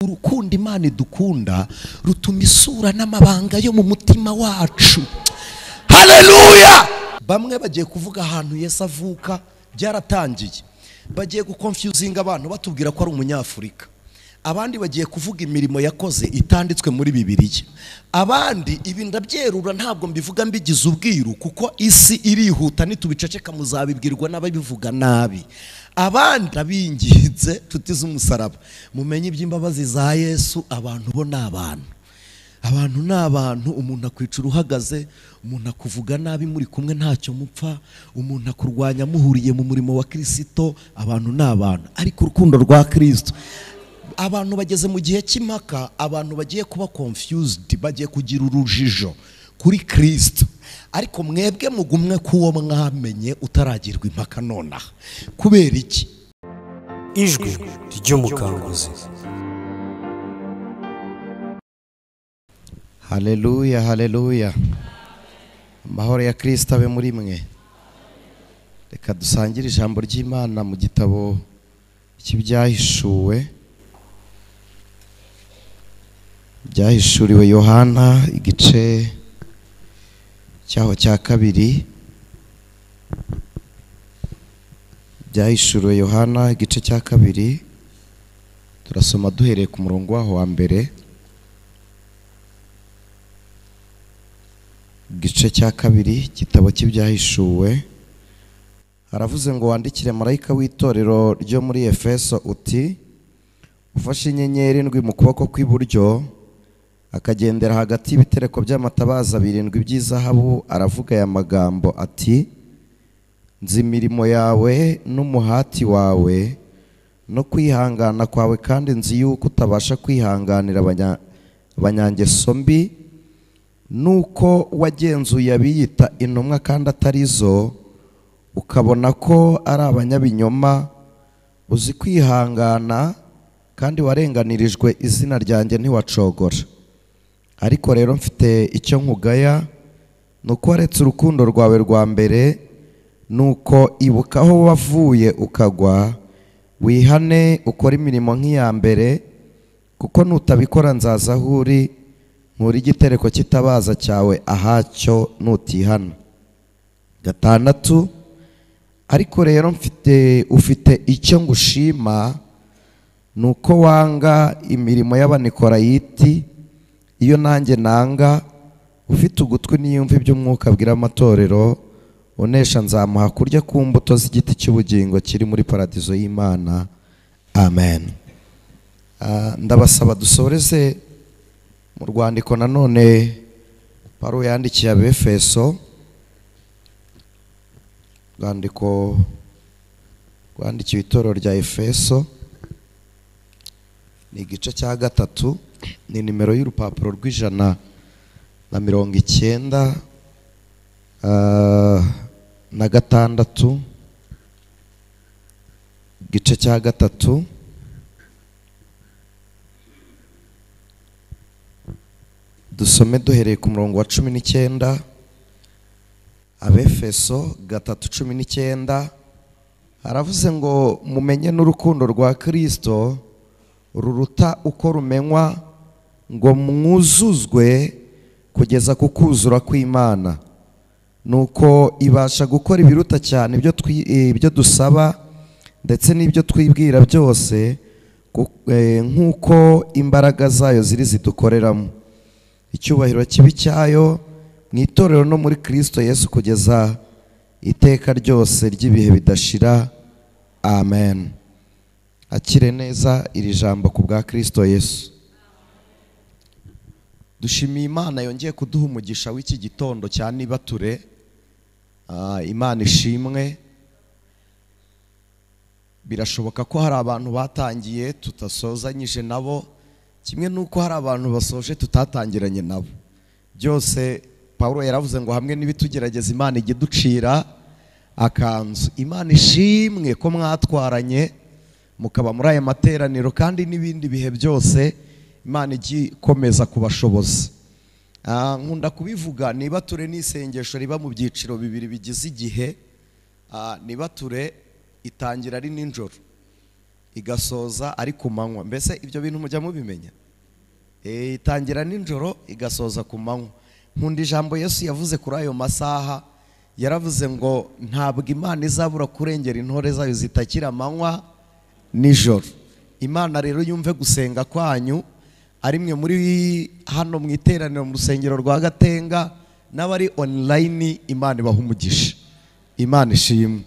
urukundo imana idukunda rutuma isura n'amabanga yo mu mutima wacu haleluya bamwe bagiye kuvuga ahantu yesu avuka byaratangiye bagiye gukonfyuzinga abantu batubwira ko ari umunyafurika abandi bagiye kuvuga imirimo yakoze itanditswe muri bibiriya abandi ibi ndabyerura ntabwo mbivuga mbigize ubwiru kuko isi irihuta ntitubiceceka muzabibwirwa n'ababivuga nabi abandi abinginze tutize umusaraba mumenye iby'imbabazi za yesu abantu bo ni abantu abantu ni abantu umuntu akwicara uhagaze umuntu akuvuga nabi muri kumwe ntacyo mupfa umuntu akurwanya muhuriye mu murimo wa kirisito abantu ni abantu ariko urukundo rwa kirisito abantu bageze mu gihe cy'impaka abantu bagiye kuba confused bagiye kugira urujijo kuri kirisito ariko mwebwe mugumwe k'uwo mwamenye utaragirwa impaka nonaha kubera iki ijwi ry'umukanguzi haleluya haleluya amahoro ya kirisita abe muri mwe reka dusangire ijambo ry'imana mu gitabo cy'ibyahishuwe byahishuriwe yohana igice cyaho cya kabiri byahishuriwe yohana igice cya kabiri turasoma duhereye ku murongo waho wa mbere igice cya kabiri igitabo cy'ibyahishuwe haravuze ngo wandikire marayika w'itorero ryo muri efeso uti ufashe inyenyeri indwi mu kuboko kw'iburyo akagendera hagati y'ibitereko by'amatabaza birindwi by'izahabu aravuga aya magambo ati nzi imirimo yawe n'umuhati wawe no kwihangana kwawe kandi nzi yuko utabasha kwihanganira abanya- abanyangeso mbi nuko wagenzuye abiyita intumwa kandi atari zo ukabona ko ari abanyabinyoma uzi kwihangana kandi warenganirijwe izina ryanjye ntiwacogora ariko rero mfite icyo nkugaya ni uko waretse urukundo rwawe rwa mbere ni uko ibuka aho wavuye ukagwa wihane ukore imirimo nk'iya mbere kuko nutabikora nzaza aho uri nkura igitereko cy'itabaza cyawe ahacyo nutihana gatandatu ariko rero mfite ufite icyo ngushima ni uko wanga imirimo y'abanikorayiti iyo nanjye nanga ufite ugutwi niyumva iby'umwuka abwira amatorero unesha nzamuha kurya ku mbuto z'igiti cy'ubugingo kiri muri paradizo y'imana amen Ah, ndabasaba dusoreze mu rwandiko nanone paro yandikiye abefeso urwandiko rwandikiwe itorero rya efeso ni igice cya gatatu ni nimero y'urupapuro rw'ijana na mirongo icyenda ah, na gatandatu igice cya gatatu dusome duhereye ku murongo wa cumi n'icyenda abefeso gatatu cumi n'icyenda haravuze ngo mumenye n'urukundo rwa kirisito ruruta uko rumenywa ngo mwuzuzwe kugeza ku kuzura kw'imana ni uko ibasha gukora ibiruta cyane ibyo twi- eh, ibyo dusaba ndetse n'ibyo twibwira byose ku- eh, nk'uko imbaraga zayo ziri zidukoreramo icyubahiro kibi cyayo mu itorero no muri kirisito yesu kugeza iteka ryose ry'ibihe bidashira amen akire neza iri jambo ku bwa kirisito yesu dushimiye imana yongeye kuduha umugisha w'iki gitondo cya nibature Ah, imana ishimwe birashoboka ko hari abantu batangiye tutasozanyije nabo kimwe n'uko hari abantu basoje tutatangiranye nabo byose paul yaravuze ngo hamwe n'ibitugerageza imana ijya iducira akanzu imana ishimwe ko mwatwaranye mukaba muri aya materaniro kandi n'ibindi bihe byose imana ijya ikomeza kubashoboza Ah, nkunda kubivuga nibature n'isengesho riba mu byiciro bibiri bigize igihe Ah, nibature itangira ari nijoro igasoza ari ku manywa mbese ibyo bintu mujya mubimenya Eh, itangira nijoro igasoza ku manywa nkunda ijambo yesu yavuze kuri ayo masaha yaravuze ngo ntabwo imana izabura kurengera intore zayo zitakira amanywa nijoro imana rero yumve gusenga kwanyu ari mwe muri hano mu iteraniro mu rusengero rwa gatenga n'abari online imana ibaha umugisha imana ishimwe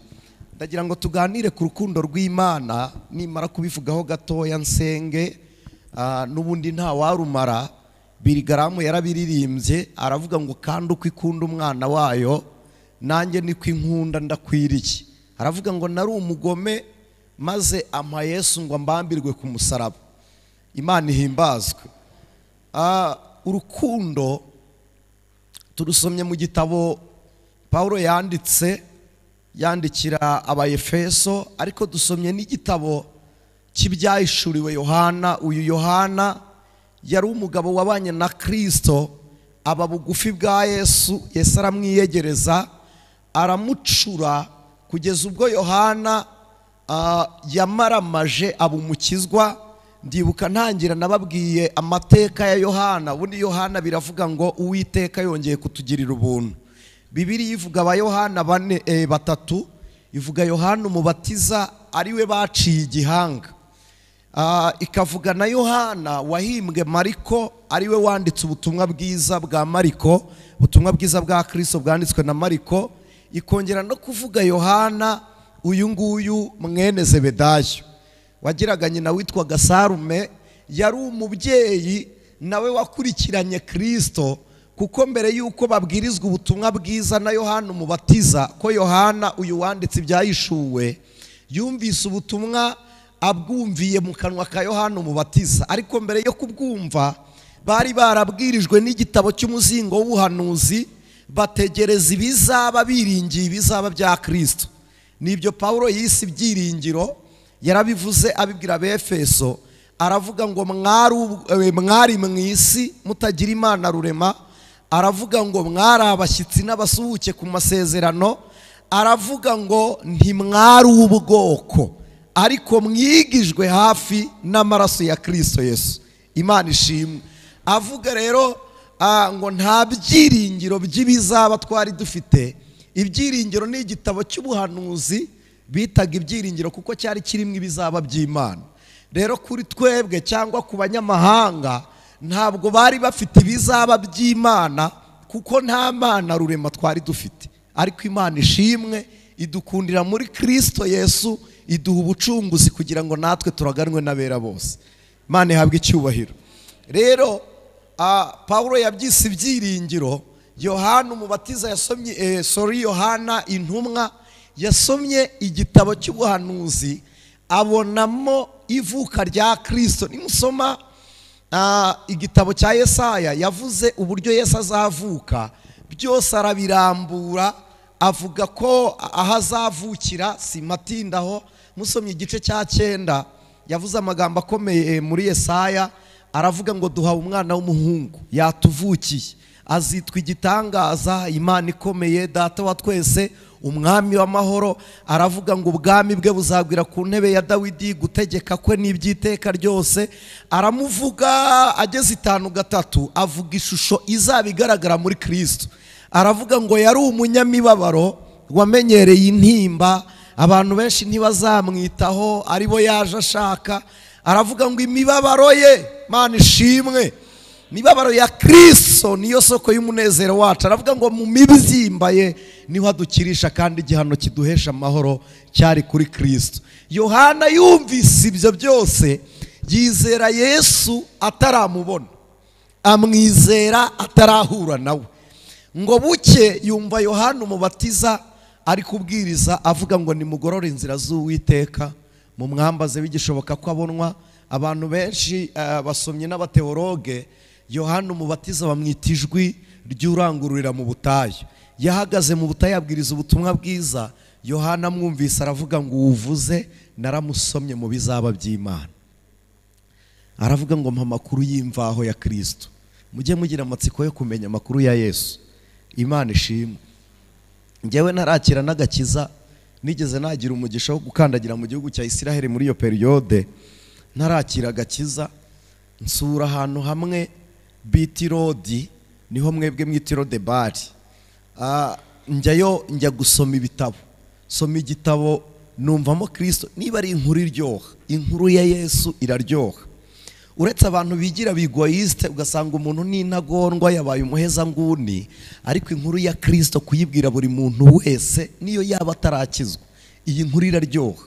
ndagira ngo tuganire ku rukundo rw'imana nimara kubivugaho gatoya nsenge ah, n'ubundi nta warumara birigaramu yarabiririmbye aravuga ngo kandi uko ikunda umwana wayo nanjye niko inkunda ndakwiriye aravuga ngo nari umugome maze ampa yesu ngo mbambirwe ku musaraba imana ihimbazwe Ah, urukundo turusomye mu gitabo paul yanditse yandikira abayefeso ariko dusomye n'igitabo cy'ibyahishuriwe yohana uyu yohana yari umugabo wabanye na kirisito aba bugufi bwa yesu yesu aramwiyegereza aramucura kugeza ubwo yohana ah, yamaramaje aba umukizwa ndibuka ntangira nababwiye amateka ya yohana ubundi yohana biravuga ngo uwiteka yongeye kutugirira ubuntu bibiri ivuga abayohana bane eh, batatu ivuga yohana umubatiza ariwe baciye igihanga Ah, ikavuga na yohana wahimbwe mariko ariwe wanditse ubutumwa bwiza bwa mariko ubutumwa bwiza bwa kirisito bwanditswe na mariko ikongera no kuvuga yohana uyu nguyu mwene zebedayo wagiraga nyina witwaga sarume yari umubyeyi nawe wakurikiranye kirisito kuko mbere y'uko babwirizwa ubutumwa bwiza na yohana umubatiza ko yohana uyu wanditse ibyayishuwe yumvise ubutumwa abwumviye mu kanwa ka yohana umubatiza ariko mbere yo kubwumva bari barabwirijwe n'igitabo cy'umuzingo w'ubuhanuzi bategereza ibizaba biringiye ibizaba bya kirisito nibyo paul yise ibyiringiro yarabivuze abibwira abefeso aravuga ngo "Mwari ubu- eh, mwari mu isi mutagira imana rurema aravuga ngo mwari abashyitsi n'abasuhuke ku masezerano aravuga ngo ntimwari ubwoko ariko mwigijwe hafi n'amaraso ya kirisito yesu imana ishimwe avuga rero ah, ngo nta byiringiro by'ibizaba twari dufite ibyiringiro ni igitabo cy'ubuhanuzi bitaga ibyiringiro kuko cyari kirimo ibizaba by'imana rero kuri twebwe cyangwa ku banyamahanga ntabwo bari bafite ibizaba by'imana kuko nta mana rurema twari dufite ariko imana ishimwe idukundira muri kirisito yesu iduha ubucunguzi kugira ngo natwe turaganwe n'abera bose imana ihabwe icyubahiro rero ah, paul yabyise ibyiringiro yohana umubatiza yasomye eh, sorry yohana intumwa yasomye igitabo cy'ubuhanuzi abonamo ivuka rya kirisito nimusoma ah, igitabo cya yesaya yavuze uburyo yesu azavuka byose arabirambura avuga ko aho azavukira simatindaho musomye igice cya cyenda yavuze amagambo akomeye muri yesaya aravuga ngo duhawe umwana w'umuhungu yatuvukiye azitwa igitangaza imana ikomeye data wa twese umwami w'amahoro aravuga ngo ubwami bwe buzagwira ku ntebe ya dawidi gutegeka kwe n'iby'iteka ryose aramuvuga ageze itanu gatatu avuga ishusho izaba igaragara muri kirisito aravuga ngo yari umunyamibabaro wamenyereye intimba abantu benshi ntibazamwitaho aribo yaje ashaka aravuga ngo imibabaro ye mana ishimwe imibabaro ya kirisito niyo soko y'umunezero wacu aravuga ngo mu mibyimbaye niho adukirisha kandi igihano kiduhesha amahoro cyari kuri kirisito yohana yumvise ibyo byose yizera yesu ataramubona amwizera atarahura nawe ngo buke yumva yohana umubatiza ari kubwiriza avuga ngo nimugorore inzira z'uwiteka mu mwambaze bigishoboka ko abonwa abantu benshi eh, basomyi n'abateologe yohana umubatiza bamwita ijwi ry'urangururira mu butayu yahagaze mu butayu abwiriza ubutumwa bwiza yohana amwumvise aravuga ngo uwuvuze naramusomye mu bizaba by'imana aravuga ngo mpa amakuru y'imvaho ya kirisito mujye mugira amatsiko yo kumenya amakuru ya yesu imana ishimwe njyewe ntarakira n'agakiza nigeze nagira umugisha wo gukandagira mu gihugu cya Isiraheli muri iyo periyode ntarakira agakiza nsura ahantu hamwe biti rodi niho mwebwe mwitiro de bari Ah, njyayo njya gusoma ibitabo soma igitabo numvamo kirisito niba ari inkuru iryoha inkuru ya yesu iraryoha uretse abantu bigira bigoyisite ugasanga umuntu ni intagondwa yabaye umuhezanguni ariko inkuru ya kirisito kuyibwira buri muntu wese niyo yaba atarakizwa iyi nkuru iraryoha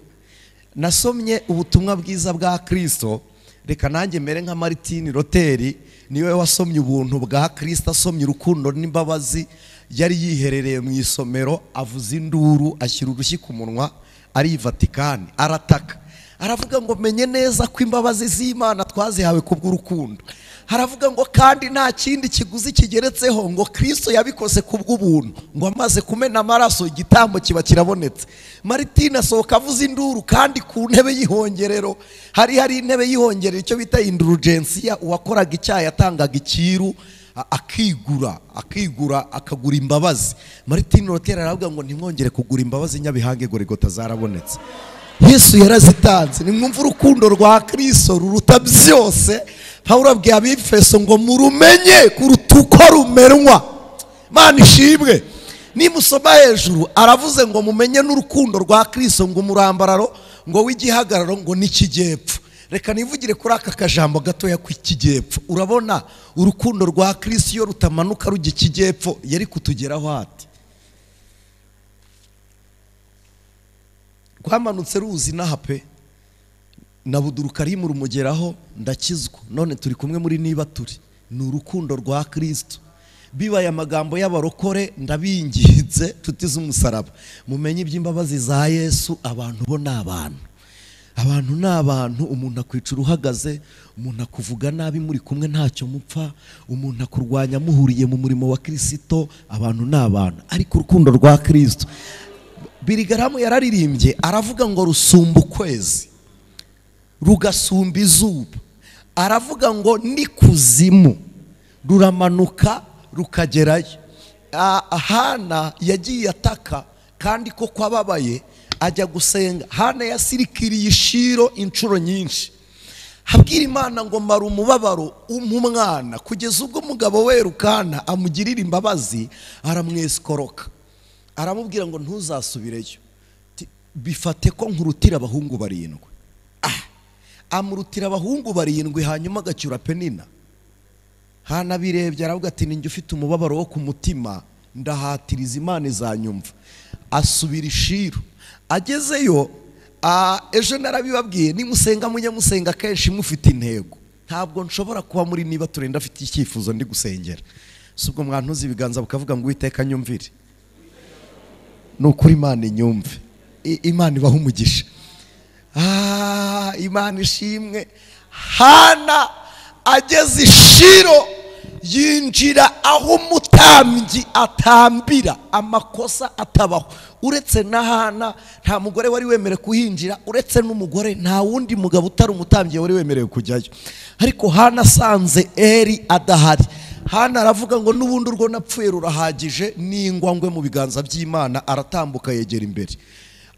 nasomye ubutumwa bwiza bwa kirisito reka nanjye mere nka Martin Luther niwe wasomye ubuntu bwa kirisito asomye urukundo n'imbabazi yari yiherereye mu isomero avuza induru ashyira urushyi ku munwa ari i vatikani arataka aravuga ngo menye neza ko imbabazi z'imana twazihawe kubw'urukundo haravuga ngo kandi nta kindi kiguzi kigeretseho ngo kirisito yabikoze ku bw'ubuntu ngo amaze kumena amaraso igitambo kiba kirabonetse Martin asohoka avuza induru kandi ku ntebe y'ihongerero hari hari intebe y'ihongerero icyo bita indurugensiya uwakoraga icyaha yatangaga ikiru a- akigura akigura akagura imbabazi Martin Luther aravuga ngo ntimwongere kugura imbabazi nyabihange gorigota zarabonetse yesu yarazitanze nimwumva urukundo rwa kristo ruruta byose pawulo abwiye abifeso ngo murumenye kuruta uko rumenwa mana ishimwe nimusoma hejuru aravuze ngo mumenye n'urukundo rwa kristo ngo umurambararo ngo w'igihagararo ngo n'ikigepfu reka nivugire kuri aka kajambo gatoya k'ikigepfu urabona urukundo rwa kristo iyo rutamanuka rujya ikigepfu yari kutugeraho ati rwamanutse ruzi inaha pe na buduruka rimwe rumugeraho ndakizwa none turi kumwe muri niba turi ni urukundo rwa kirisito bibaye amagambo y'abarokore ndabinginze tutize umusaraba mumenye iby'imbabazi za yesu abantu bo ni abantu abantu ni abantu umuntu akwicara uhagaze umuntu akuvuga nabi muri kumwe ntacyo mupfa umuntu akurwanya muhuriye mu murimo wa kirisito abantu ni abantu ariko urukundo rwa kirisito birigaramu yararirimbye aravuga ngo rusumba ukwezi rugasumba izuba aravuga ngo n'ikuzimu ruramanuka rukagerayo Ah, hana yagiye ataka kandi ko kwababaye ajya gusenga hana yasirikiriye ishiro inshuro nyinshi habwira imana ngo mara umubabaro umwana kugeza ubwo umugabo we rukana amugirira imbabazi aramwesikoroka aramubwira ngo ntuzasubireyo Ti- bifate ko nkurutira abahungu barindwi Ah! amurutira abahungu barindwi hanyuma agacyura penina hanabirebye aravuga ati ninjye ufite umubabaro wo ku mutima ndahatiriza imana izanyumva asubira ishiru agezeyo ah, ejo narabibabwiye nimusenga mujye musenga kenshi mufite intego ntabwo nshobora kuba muri niba turenda afite icyifuzo ndi gusengera si ubwo mwantuza ibiganza bukavuga ngo uwiteka nyumvire ni ukuri imana inyumve I- imana ibaho umugisha Ah, imana ishimwe hana ageze ishiro yinjira aho umutambyi atambira amakosa atabaho uretse na hana nta mugore wari wemerewe kuhinjira uretse n'umugore nta wundi mugabo utari umutambyi wari wemerewe kujyayo ariko hana asanze eri adahari hana aravuga ngo n'ubundi urwo napfuye rurahagije n'ingwangwe mu biganza by'imana aratambuka yegera imbere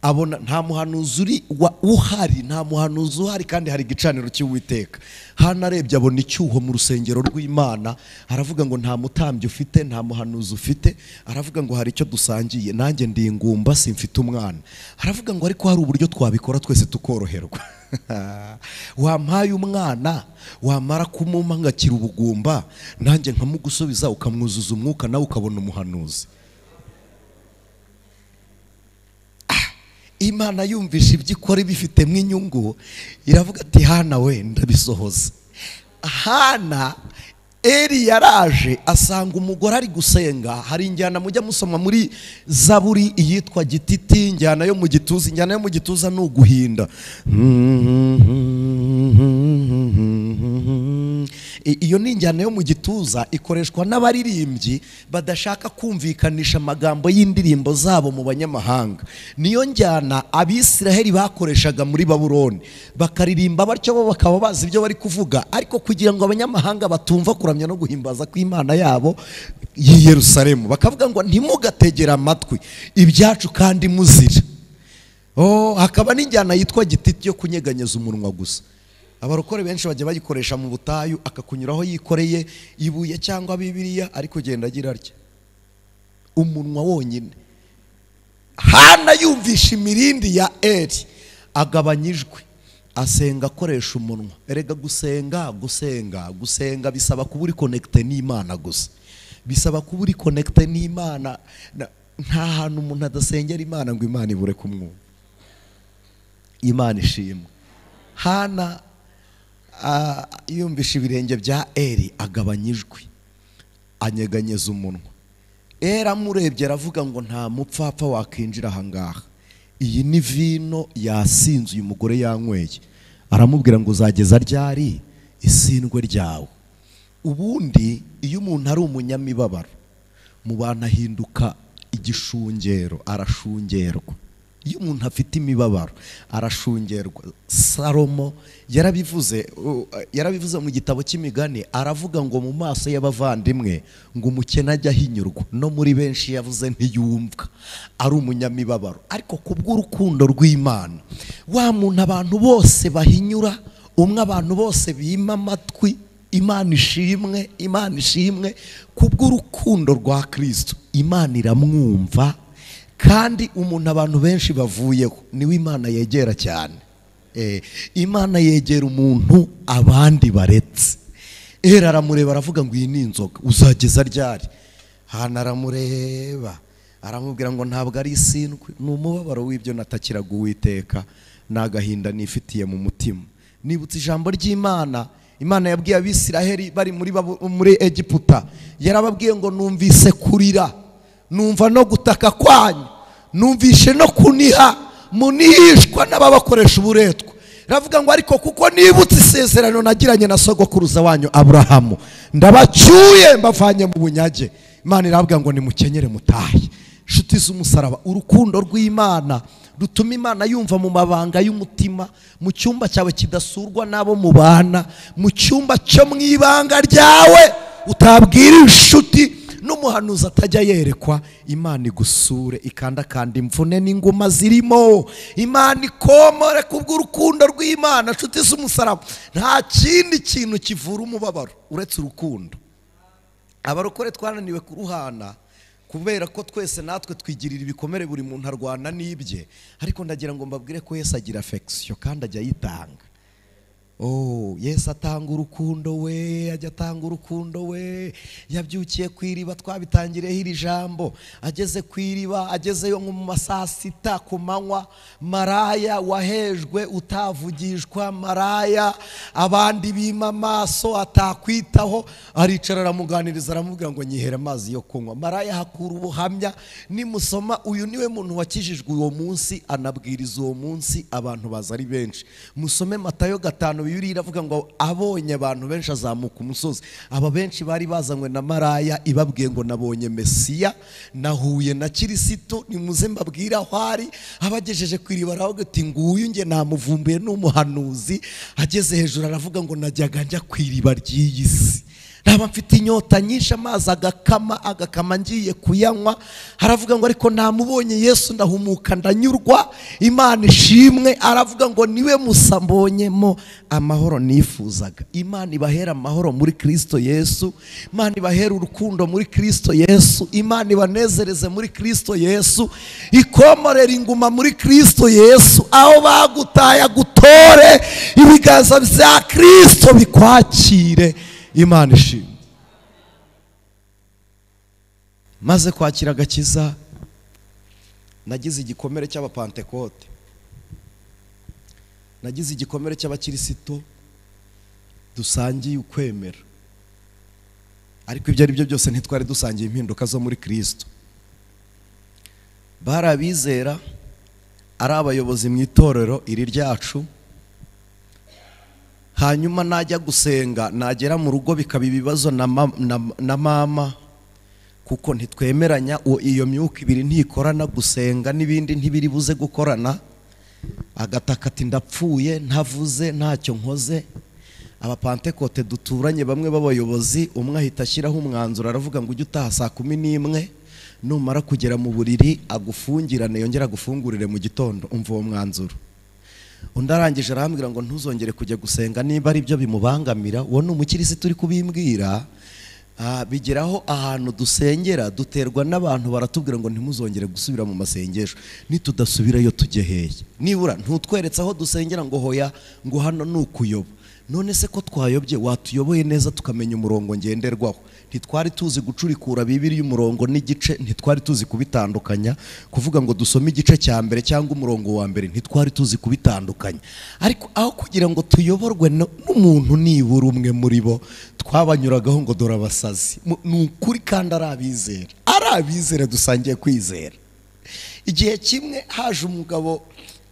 abona nta muhanuzi uri wa- uhari nta muhanuzi uhari kandi hari igicaniro cy'uwiteka hano arebye abona icyuho mu rusengero rw'imana aravuga ngo nta mutambyi ufite nta muhanuzi ufite aravuga ngo hari icyo dusangiye nanjye ndi ingumba simfite umwana aravuga ngo ariko hari uburyo twabikora twese tukoroherwa wampaye umwana wamara kumumpa ngakira ubugumba nanjye nkamugusubiza ukamwuzuza umwuka nawe ukabona umuhanuzi imana yumvishe ibyo ikora ibifitemo inyungu iravuga ati hana we ndabisohoza hana eri yaraje asanga umugore ari gusenga hari injyana mujya musoma muri zaburi iyitwa gititi injyana yo mu gituza injyana yo mu gituza ni uguhinda I- iyo ni injyana yo mu gituza ikoreshwa n'abaririmbyi badashaka kumvikanisha amagambo y'indirimbo zabo mu banyamahanga niyo njyana abisiraheli bakoreshaga muri babuloni bakaririmba batyo bo bakaba bazi ibyo bari kuvuga ariko kugira ngo abanyamahanga batumva kuramya no guhimbaza kw'imana yabo y'i yerusalemu bakavuga ngo ntimugategere amatwi ibyacu kandi muzira oh hakaba n'injyana yitwa gititi yo kunyeganyeza umunwa gusa abarokore benshi bajya bayikoresha mu butayu akakunyuraho yikoreye ibuye cyangwa bibiliya ari kugenda agira atya umunwa wonyine hana yumvisha imirindi ya eri agabanya ijwi asenga akoresha umunwa erega gusenga gusenga gusenga bisaba kuba uri konekite n'imana gusa bisaba kuba uri konekite n'imana Na- nta hantu umuntu adasengera imana ngo imana ibure kumwumva imana ishimwe hana ah, yumvisha ibirenge bya eri agabanya ijwi anyeganyeza umunwa era amurebye aravuga ngo nta mupfapfa wakwinjira ahangaha iyi ni vino yasinze uyu mugore yanyweye aramubwira ngo uzageza ryari isindwe ryawe ubundi iyo umuntu ari umunyamibabaro mu bantu ahinduka igishungero arashungerwa iyo umuntu afite imibabaro arashungerwa salomo yarabivuze uh, yarabivuze mu gitabo cy'imigani aravuga ngo mu maso y'abavandimwe ngo umukene ajya ahinyurwa no muri benshi yavuze ntiyumvwa ari umunyamibabaro ariko kubw'urukundo rw'imana wa muntu abantu bose bahinyura umwe abantu bose bima amatwi imana ishimwe imana ishimwe kubw'urukundo rwa kristo imana iramwumva kandi umuntu abantu benshi bavuyeho niwe imana yegera cyane Eh, imana yegera umuntu abandi baretse era aramureba aravuga ngo iyi ni inzoga uzageza ryari hano aramureba aramubwira ngo ntabwo ari isindwe ni umubabaro w'ibyo natakiraga uwiteka ni agahinda nifitiye mu mutima nibutse ijambo ry'imana imana yabwiye abisiraheli bari muri babu- muri egiputa yarababwiye ngo numvise kurira numva no gutaka kwanyu numvishe no kuniha munihishwa n'ababakoresha uburetwa ravuga ngo ariko kuko nibutse isezerano nagiranye na sogokuruza wanyu aburahamu ndabacyuye mbavanye mu bunyage imana iravuga ngo nimukenyere mutahe inshuti z'umusaraba urukundo rw'imana rutuma imana yumva mu mabanga y'umutima mu cyumba cyawe kidasurwa n'abo mubana mu cyumba cyo mu ibanga ryawe utabwira inshuti n'umuhanuzi atajya yerekwa imana igusure ikandakanda imvune n'inguma zirimo imana ikomore kubw'urukundo rw'imana inshuti z'umusaraba nta kindi kintu kivura umubabaro uretse urukundo abarokore twananiwe kuruhana kubera ko twese natwe twigirira ibikomere buri muntu arwana n'ibye ariko ndagira ngo mbabwire ko yesu agira afekisiyo kandi ajya ayitanga Oh, Yesu atanga urukundo we ajya atanga urukundo we yabyukiye ku iriba twabitangiriyeho iri jambo ageze ku iriba agezeyo nko mu masaa sita ku manywa maraya wahejwe utavugishwa maraya abandi bima amaso atakwitaho aricara aramuganiriza aramubwira ngo nyihere amazi yo kunywa maraya hakura ubuhamya nimusoma uyu niwe muntu wakijijwe uwo munsi anabwiriza uwo munsi abantu baza ari benshi musome matayo gatanu bibiliya iravuga ngo abonye abantu benshi azamuka umusozi aba benshi bari bazanywe na maraya ibabwiye ngo nabonye mesiya nahuye na kirisito nimuze mbabwire aho ari abagejeje ku iriba aravuga ati nguyu nge namuvumbuye n'umuhanuzi ageze hejuru aravuga ngo najyaga njya ku iriba ry'iyi si naba mfite inyota nyinshi amazi agakama agakama ngiye kuyanywa haravuga ngo ariko namubonye yesu ndahumuka ndanyurwa imana ishimwe aravuga ngo niwe musa mbonyemo amahoro nifuzaga imana ibahera amahoro muri kristo yesu imana ibahera urukundo muri kristo yesu imana ibanezereze muri kristo yesu ikomorera inguma muri kristo yesu aho bagutaye agutore ibiganza bya kristo bikwakire imana ishimwe maze kwakira agakiza nagize igikomere cy'abapantekote nagize igikomere cy'abakirisito dusangiye ukwemera ariko ibyo ari byo byose ntitwari dusangiye impinduka zo muri kirisito bari abizera ari abayobozi mu itorero iri ryacu hanyuma najya gusenga nagera mu rugo bikaba ibibazo na ma- na- na mama kuko ntitwemeranya uwo- iyo myuka ibiri ntikorana gusenga n'ibindi ntibiri buze gukorana agataka ati ndapfuye ntavuze ntacyo nkoze abapantekote duturanye bamwe b'abayobozi umwe ahita ashyiraho umwanzuro aravuga ngo ujye utaha saa kumi n'imwe numara kugera mu buriri agufungirane yongera agufungurire mu gitondo umva uwo mwanzuro undi arangije arambwira ngo ntuzongere kujya gusenga niba ari byo bimubangamira uwo ni umukirisitu uri kubimbwira Ah, bigeraho ahantu dusengera duterwa n'abantu baratubwira ngo ntimuzongere gusubira mu masengesho nitudasubirayo tujye hehe nibura ntutweretse aho dusengera ngo hoya ngo hano ni ukuyoba none se ko twayobye watuyoboye neza tukamenya umurongo ngenderwaho ntitwari tuzi gucurikura bibiri y'umurongo n'igice ntitwari tuzi kubitandukanya kuvuga ngo dusome igice cya mbere cyangwa umurongo wa mbere ntitwari tuzi kubitandukanya ariko aho kugira ngo tuyoborwe no- n'umuntu nibura umwe muri bo twabanyuragaho ngo dore abasazi Mu- ni ukuri kandi ari abizera ari abizera dusangiye kwizera igihe kimwe haje umugabo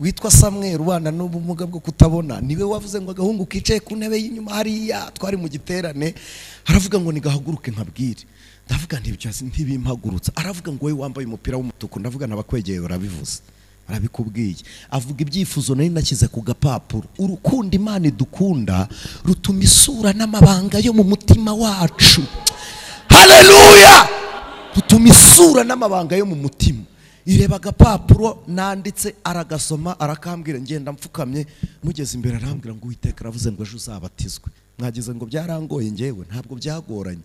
witwa samweri ubana n'ubumuga bwo kutabona niwe wavuze ngo agahungu kicaye ku ntebe y'inyuma hariya twari mu giterane aravuga ngo nigahaguruke nkabwire ndavuga ntibyo ntibimpagurutsa aravuga ngo wowe wambaye umupira w'umutuku ndavuga nabakwegeye urabivuze arabikubwiye avuga ibyifuzo nari nashyize ku gapapuro urukundo imana idukunda rutuma isura n'amabanga yo mu mutima wacu haleluya rutuma isura n'amabanga yo mu mutima ireba agapapuro nanditse aragasoma arakambwira ngenda mfukamye mugeze imbere arambwira ngo uwiteka aravuze ngo ejo uzabatizwe mwagize ngo byarangoye ngewe ntabwo byagoranye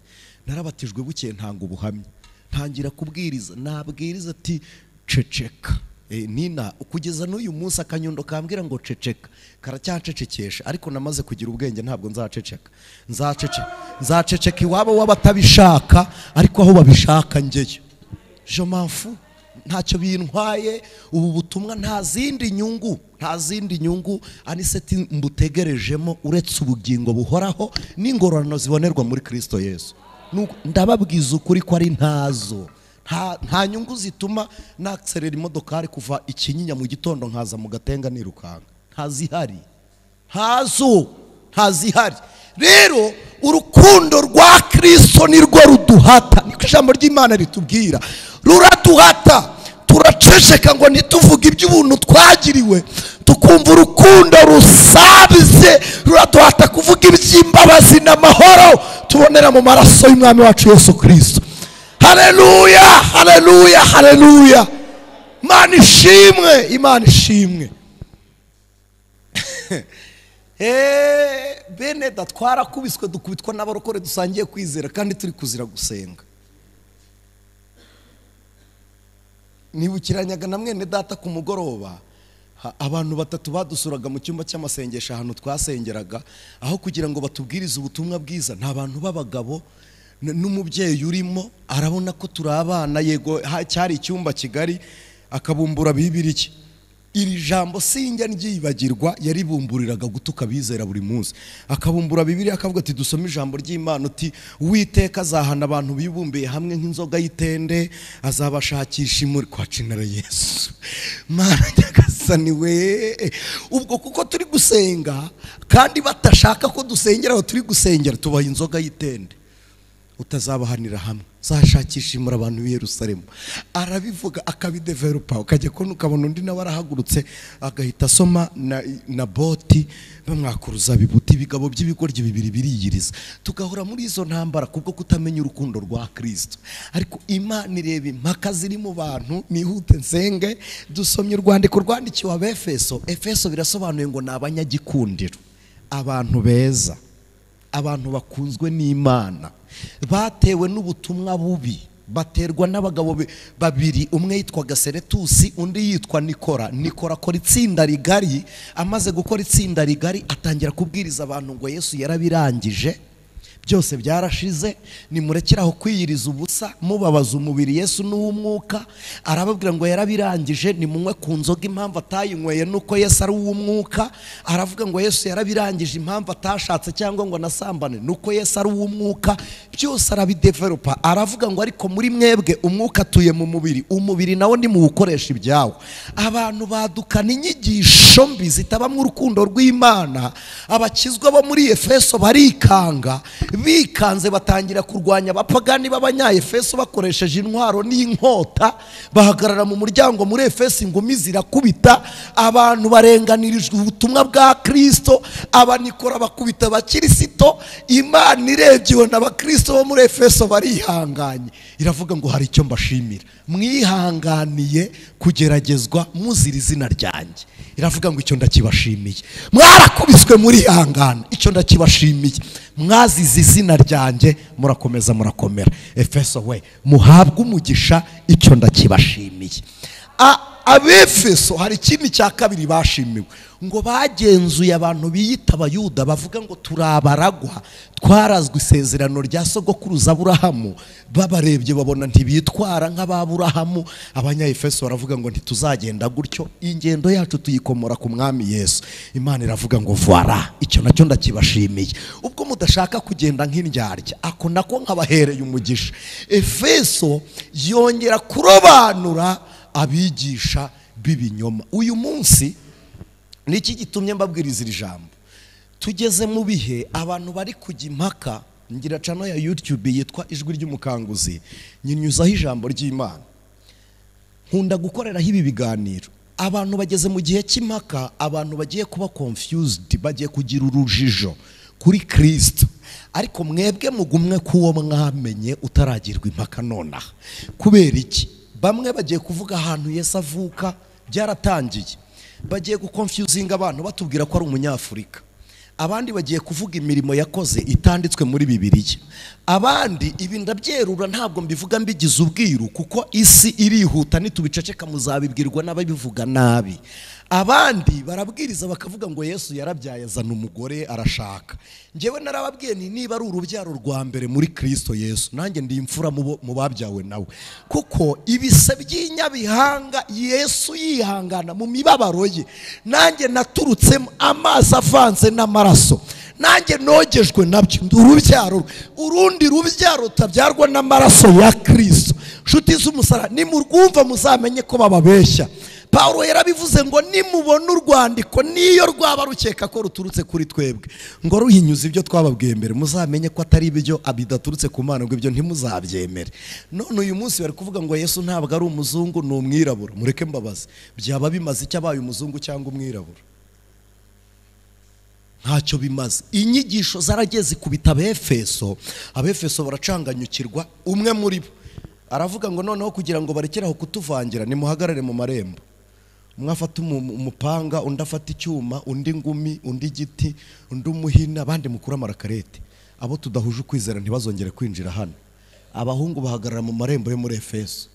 narabatijwe bukeye ntanga ubuhamya ntangira kubwiriza nabwiriza ati ceceka Eh, nina kugeza n'uyu munsi akanyundo kambwira ngo ceceka karacyancecekesha ariko namaze kugira ubwenge ntabwo nzaceceka nzacece nzaceceka iwabo w'abatabishaka ariko aho babishaka njyeyo je m'en fous. ntacyo bintwaye ubu butumwa nta zindi nyungu nta zindi nyungu aniseti mbutegerejemo uretse ubugingo buhoraho n'ingororano zibonerwa muri kirisito yesu Nuko ndababwiza ukuri ko ari ntazo nta nta nyungu zituma nakserera imodokari kuva ikinyinya mu gitondo nkaza mu gatenga nirukanka ntazihari ntazo ntazihari rero urukundo rwa kirisito ni rwo ruduhata niko ijambo ry'imana ritubwira ruraduhata turaceceka ngo ntituvuge iby'ubuntu twagiriwe tukumva urukundo rusabize ruraduhata kuvuga iby'imbabazi n'amahoro tubonera mu maraso y'umwami wacu yesu kirisito haleluya haleluya haleluya imana ishimwe imana ishimwe Eee, bene da twarakubiswe dukubitwa n'abarokore dusangiye kwizera kandi turi kuzira gusenga nibukiranyaga na mwene data ku mugoroba ha- abantu batatu badusuraga mu cyumba cy'amasengesho ahantu twasengeraga aho kugira ngo batubwirize ubutumwa bwiza ni abantu b'abagabo n- n'umubyeyi urimo arabona ko turi abana yego ha- cyari icyumba kigari akabumbura bibiriki iri jambo sinjya ryibagirwa yaribumburiraga gutuka abizera buri munsi akabumbura bibiri akavuga ati dusome ijambo ry'imana uti uwiteka azahana abantu bibumbiye hamwe nk'inzoga y'itende azabashakisha imuri kwa cinara yesu mana nyagasani we ubwo kuko turi gusenga kandi batashaka ko dusengera aho turi gusengera tubaha inzoga y'itende utazabahanira hamwe zashakisha imura abantu b'i Yerusalemu arabivuga akabidevelopa ukajya kubona ukabona undi nawe arahagurutse agahita asoma na, na boti bamwakuruza bibuti ibigabo by'ibigoryi bibiri biriyiriza tugahora muri izo ntambara kubwo kutamenya urukundo rwa Kristo ariko Imana ireba impaka ziri mu bantu nihute nsenge dusomye urwandiko rwandikiwe abefeso efeso birasobanuye ngo ni abanyagikundiro abantu beza abantu bakunzwe n'imana batewe n'ubutumwa bubi baterwa n'abagabo be- babiri umwe yitwaga seretusi undi yitwa nikora nikora akora itsinda rigari amaze gukora itsinda rigari atangira kubwiriza abantu ngo yesu yarabirangije byose byarashize nimurekere aho kwiyiriza ubusa mubabaza umubiri yesu n'uw'umwuka arababwira ngo yarabirangije nimunywe ku nzoga impamvu atayinyweye nuko yesu ari uw'umwuka aravuga ngo yesu yarabirangije impamvu atashatse cyangwa ngo anasambane nuko yesu ari uw'umwuka byose arabidevelopa aravuga ngo ariko muri mwebwe umwuka atuye mu mubiri umubiri nawo nimuwukoresha ibyawo abantu badukana inyigisho mbi zitabamo urukundo rw'imana abakizwa bo muri efeso barikanga bikanze batangira kurwanya abapagani b'abanyayefeso bakoresheje intwaro n'inkota bahagarara mu muryango muri efeso ingumi zirakubita abantu barenganirijwe ubutumwa bwa kirisito abanikora bakubita abakirisito imana irebye ibona abakirisito bo muri efeso barihanganye iravuga ngo hari icyo mbashimira mwihanganiye kugeragezwa muzira izina ryanjye iravuga ngo icyo ndakibashimiye mwarakubiswe murihangana icyo ndakibashimiye mwazize izina ryanjye murakomeza murakomera efeso we muhabwe umugisha icyo ndakibashimiye A- abefeso hari ikindi cya kabiri bashimiwe ngo bagenzuye abantu biyita abayuda bavuga ngo turi abaragwa twarazwe isezerano rya sogokuruza aburahamu babarebye babona ntibitwara nk'ababurahamu abanyayefeso baravuga ngo ntituzagenda gutyo ingendo yacu tuyikomora ku mwami yesu imana iravuga ngo vara icyo nacyo ndakibashimiye ubwo mudashaka kugenda nk'indyarya ako nako nkabahereye umugisha efeso yongera kurobanura abigisha b'ibinyoma uyu munsi ni iki gitumye mbabwiriza iri jambo tugeze mu bihe abantu bari kujya impaka ngira cano ya yutube yitwa ijwi ry'umukanguzi nyinyuzaho ijambo ry'imana nkunda gukoreraho ibi biganiro abantu bageze mu gihe cy'impaka abantu bagiye kuba confused bagiye kugira urujijo kuri kirisito ariko mwebwe mugumwe k'uwo mwamenye utaragirwa impaka nonaha kubera iki bamwe bagiye kuvuga ahantu Yesu avuka byaratangiye bagiye gukonfyuzinga abantu batubwira ko ari umunyafurika abandi bagiye kuvuga imirimo yakoze itanditswe muri bibiriya abandi ibi ndabyerura ntabwo mbivuga mbigize ubwiru kuko isi irihuta nitubiceceka muzabibwirwa n'ababivuga nabi abandi barabwiriza bakavuga ngo yesu yarabyaye azana umugore arashaka ngewe narababwiye nti niba ari urubyaro rwa mbere muri kirisito yesu nanjye ndi imfura mu bo- mu babyawe nawe kuko ibise by'inyabihanga yesu yihangana mu mibabaro ye nanjye naturutsemo amazi avanze n'amaraso nanjye nogejwe nabyo ndi urubyaro rwe. urundi rubyaro rutabyarwa n'amaraso ya kirisito nshuti z'umusaraba nimurwumva muzamenye ko bababeshya Pawulo yarabivuze ngo nimubona urwandiko niyo rwaba rukeka ko ruturutse kuri twebwe ngo ruhinyuze ibyo twababwiye mbere muzamenye ko atari ibyo bidaturutse ku mana ngo ibyo ntimuzabyemere none uyu munsi bari kuvuga ngo yesu ntabwo ari umuzungu ni umwirabura mureke mbabaze byaba bimaze icyo abaye umuzungu cyangwa umwirabura ntacyo bimaze inyigisho zarageze ikubita abefeso abefeso baracanganyukirwa umwe muri bo aravuga ngo noneho kugira ngo barekere aho kutuvangira nimuhagarare mu marembo umwe afata umu- umupanga undi afata icyuma undi ingumi undi igiti undi umuhina abandi mukuru amarakarete abo tudahuje ukwizera ntibazongere kwinjira hano abahungu bahagarara mu marembo yo muri efeso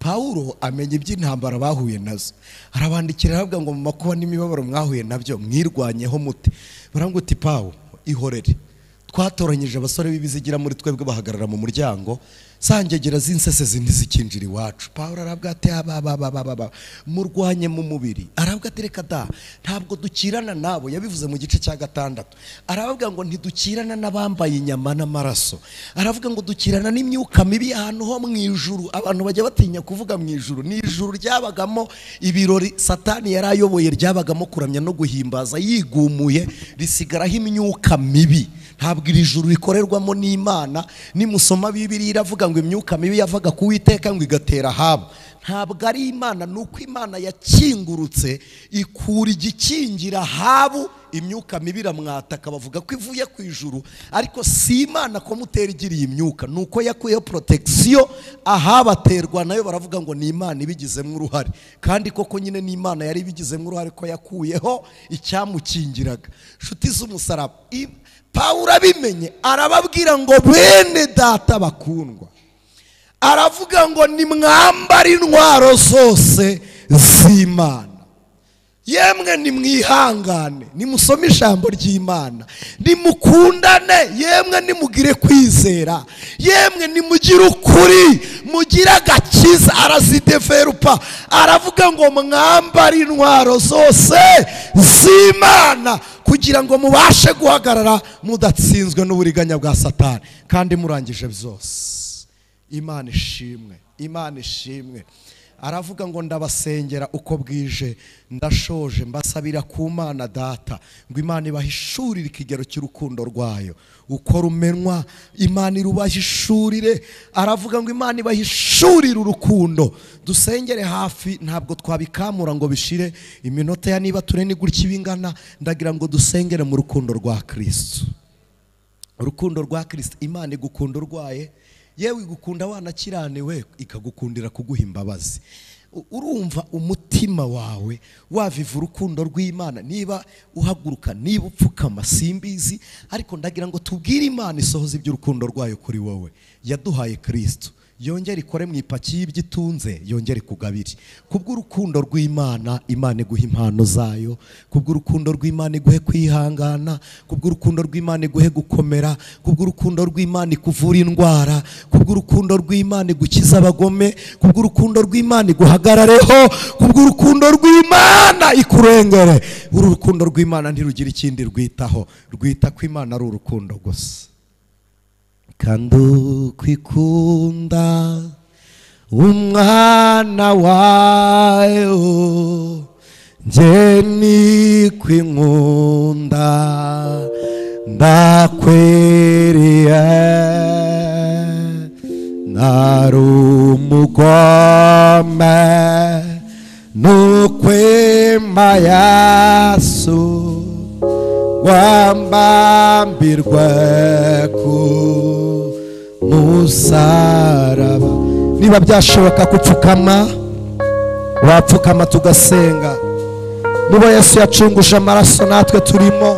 Pawulo amenya iby'intambara bahuye nazo arabandikira aravuga ngo mu makuba n'imibabaro mwahuye nabyo mwirwanyeho mute barambwira uti pawu ihorere twatoranyije abasore b'ibizigira muri twebwe bahagarara mu muryango sangegera z'insesezi ntizikinjira iwacu paul arabwa ati abababababa murwanye mu mubiri arabwa ati reka da ntabwo dukirana nabo yabivuze mu gice cya gatandatu aravuga ngo ntidukirana n'abambaye inyama n'amaraso aravuga ngo dukirana n'imyuka mibi ahantu ho mu ijuru abantu bajya batinya kuvuga mu ijuru ni ijuru ryabagamo ibirori satani yari ayoboye ryabagamo kuramya no guhimbaza yigumuye risigaraho imyuka mibi ntabwo iri juru rikorerwamo n'imana nimusoma bibiri iravuga ngo imyuka mibi yavaga ku witeka ngo igatera ahabo ntabwo ari imana ni uko imana yakingurutse ikura igikingira ahabu imyuka mibi iramwataka bavuga ko ivuye ku ijuru ariko si imana ko mutera igiriye imyuka ni uko yakuyeho porotesiyo ahabaterwa nayo baravuga ngo ni imana ibigizemo uruhare kandi koko nyine ni imana yari ibigizemo uruhare ko yakuyeho icyamukingiraga inshuti z'umusaraba I- pawulo abimenye arababwira ngo bene data bakundwa aravuga ngo nimwambare intwaro zose z'imana yemwe nimwihangane nimusome ijambo ry'imana nimukundane yemwe nimugire kwizera yemwe nimugire ukuri mugire agakiza arazideverupa aravuga ngo mwambare intwaro zose z'imana kugira ngo mubashe guhagarara mudatsinzwe n'uburiganya bwa satani kandi murangije byose imana ishimwe imana ishimwe aravuga ngo ndabasengera uko bwije ndashoje mbasabira ku mana data ngo imana ibahishurire ikigero cy'urukundo rwayo uko rumenwa imana irubahishurire aravuga ngo imana ibahishurire urukundo dusengere hafi ntabwo twabikamura ngo bishire iminota ya niba ture ni gutya ibingana ndagira ngo dusengere mu rukundo rwa kirisitu urukundo rwa kirisita imana igukunda urwaye yewe igukunda wanakiraniwe ikagukundira kuguha imbabazi U- urumva umutima wawe waviva urukundo rw'imana niba uhaguruka niba upfukama simbizi ariko ndagira ngo tubwire imana isohoza iby'urukundo rwayo kuri wowe yaduhaye kirisitu yongere ikore mu ipaki y'iby'itunze yongere ikugabire kubw'urukundo rw'imana imana iguha impano zayo kubw'urukundo rw'imana iguhe kwihangana kubw'urukundo rw'imana iguhe gukomera kubw'urukundo rw'imana ikuvura indwara kubw'urukundo rw'imana igukiza abagome kubw'urukundo rw'imana iguhagarareho kubw'urukundo rw'imana ikurengere uru rukundo rw'imana ntirugira ikindi rwitaho rwita ko imana ari urukundo gusa kandi ukwikunda umwana wayo njye nikwinkunda ndakwiriye nari umugome nukwima yasu wambambirwe ku musaraba niba byashoboka gupfukama wapfukama tugasenga nuba yesu yacunguje amaraso natwe turimo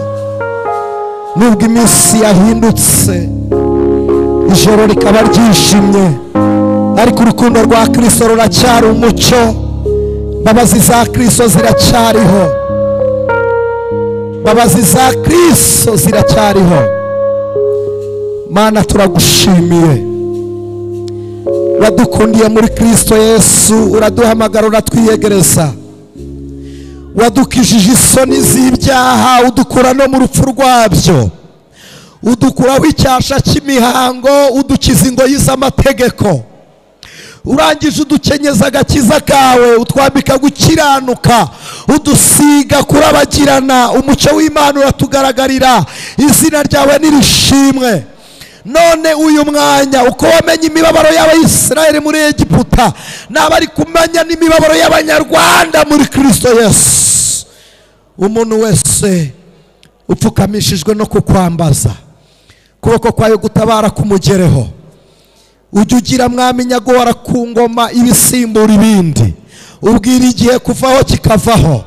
nubwo iminsi yahindutse ijoro rikaba ryijimye ariko urukundo rwa kirisito ruracyari umucyo imbabazi za kirisito ziracyariho imbabazi za kirisito ziracyariho mana turagushimiye wadukundiye muri kirisito yesu uraduhamagara uratwiyegereza wadukijije isoni z'ibyaha udukura no mu rupfu rwabyo udukuraho icyasha cy'imihango udukiza ingoyi z'amategeko urangije udukenyeza agakiza kawe utwambika gukiranuka udusiga kurabagirana umucyo w'imana uratugaragarira izina ryawe nirishimwe none uyu mwanya uko wamenye imibabaro y'abayisiraheli muri egiputa naba ari kumenya n'imibabaro y'abanyarwanda muri kirisito yesu umuntu wese upfukamishijwe no kukwambaza ukuboko kwawe gutabara kumugereho ujya ugira mwami nyagora ku ngoma ibisimbura ibindi ubwira igihe kuvaho kikavaho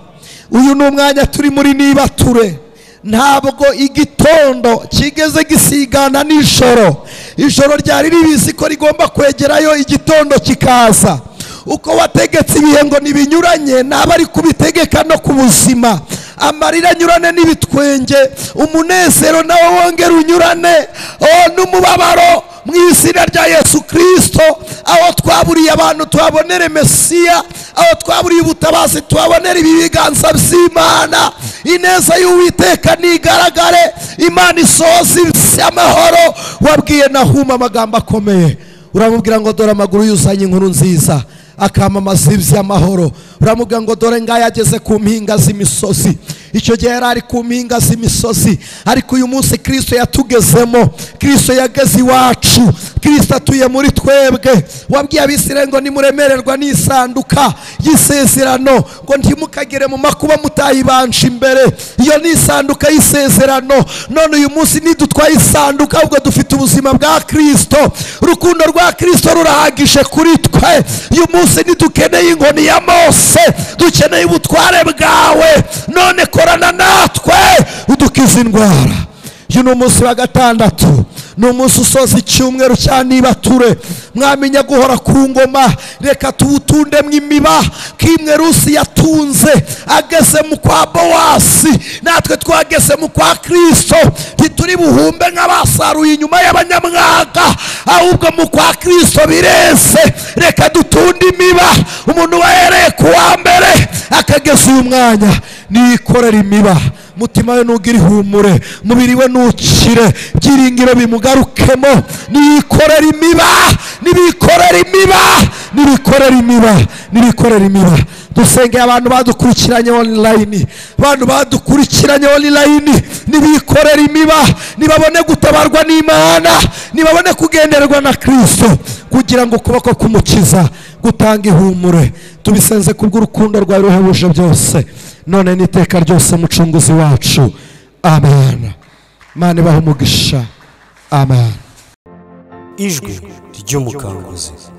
uyu ni umwanya turi muri niba ture ntabwo igitondo kigeze gisigana n'ijoro ijoro ryari ribizi ko rigomba kwegerayo igitondo kikaza uko wategetse ibihe ngo ntibinyuranye naba ari kubitegeka no ku buzima amarira anyurane n'ibitwenge umunezero nawe wongere unyurane oh, n'umubabaro mu izina rya yesu kirisito aho twaburiye abantu tuhabonere mesiya aho twaburiye ubutabazi tuhabonere ibi biganza by'imana ineza y'uwiteka ntigaragare imana isohoza amahoro wabwiye nahuma amagambo akomeye uramubwira ngo dore amaguru yuzanye inkuru nziza akamamaza iby'amahoro uramubwira ngo dore ngaya ageze ku mpinga z'imisozi icyo gihe yari ari ku mpinga z'imisozi ariko uyu munsi kirisito yatugezemo kirisito yageze iwacu kirisito atuye muri twebwe wabwiye abisirayeli ngo nimuremererwa n'isanduka y'isezerano ngo ntimukagere mu makuba mutayibanje imbere iyo ni isanduka y'isezerano none uyu munsi nidutwaye isanduka ahubwo dufite ubuzima bwa kirisito urukundo rwa kirisito rurahagije kuri twe uyu munsi ntidukeneye inkoni ya mose dukeneye ubutware bwawe none korana natwe udukize indwara uyu ni umunsi wa gatandatu ni umunsi usoza icyumweru cya nibature mwamenya guhora ku ngoma reka tuwutundemo imiba kimwe rusi yatunze ageze mu kwa bowasi natwe twageze mu kwa kirisito ntituri buhumbe nk'abasaruye inyuma y'abanyamwaga ahubwo mu kwa kirisito bireze reka dutunde imiba umuntu wahereye ku wa mbere akageza uyu mwanya niyikorera imiba mutima we ntugire ihumure mubiri we ntukire byiringiro bimugarukemo nibikorera imiba nibikorera imiba nibikorera imiba nibikorera imiba dusengeye abantu badukurikiranye online abantu badukurikiranye online nibikorera imiba nibabone gutabarwa n'imana nibabone kugenderwa na kirisito kugira ngo ukuboko k'umukiza gutanga ihumure tubisenze kubw'urukundo rwawe ruhebuje byose none n'iteka ryose mucunguzi wacu amen mana ibaha umugisha amen ijwi ry'umukanguzi